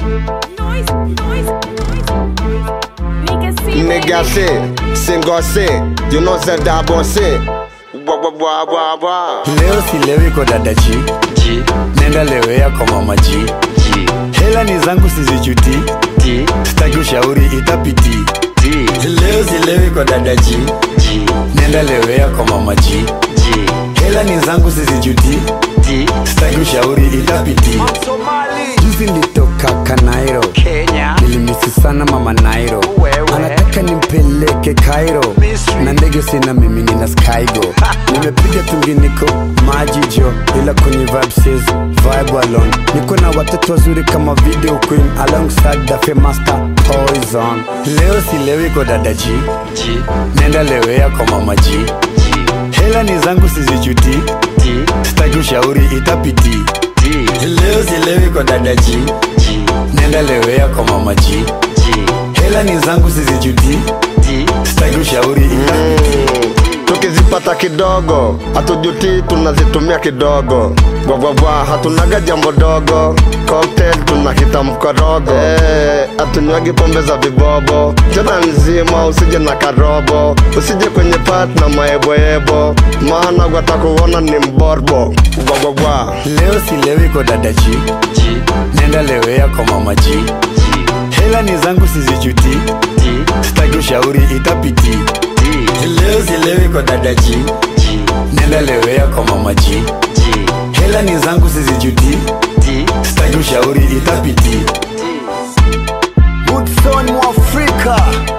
Noise, noise, noise, noise. Nigga, see Nigga say, single say, you know say that boy say. Bwa bwa bwa bwa bwa. leo silewi kwa dada G, G, nenda lewea kwa mama G. G, Hela ni zangu sizijuti, D, sitaki ushauri itapiti. D, Leo silewi kwa dada G, G, nenda lewea kwa mama G. G, Hela ni zangu sizijuti, D, sitaki ushauri itapiti. Juzi nilitoka Kanairo, Kenya, nilimisi sana mama Nairo, Wewe. anataka nimpeleke Cairo, Misri. na ndege sina mimi nina Skygo, nimepiga tunginiko maji jo, ila kwenye vibe says vibe alone, niko na watoto wazuri kama video queen alongside the famous star Poison. Leo silewi kwa dada G, G, nenda lewea kwa mama G, G, hela ni zangu sizijuti, D, sitaki ushauri itapiti. D, Leo silewi kwa dada G, G, nenda lewea kwa mama G, G, hela ni zangu sizijuti, D, sitaki ushauri itapiti. Tukizipata kidogo, hatujuti tunazitumia kidogo. Bwa bwa bwa, hatunaga jambo dogo. Cocktail tunakita mkorogo. Eh, hatunywagi pombe za vibobo. Tena nzima usije na karobo. Usije kwenye pat na maeboebo. Maana watakuona ni mborbo. Bwa bwa bwa. Leo silewi kwa dada G, G, nenda lewea kwa mama G, G, hela ni zangu sizijuti, D, sitaki ushauri itapiti. D, Leo silewi kwa dada G, G, nenda lewea kwa mama G, G, hela ni zangu sizijuti, D, sitaki ushauri itapiti. Woodson Mwafrika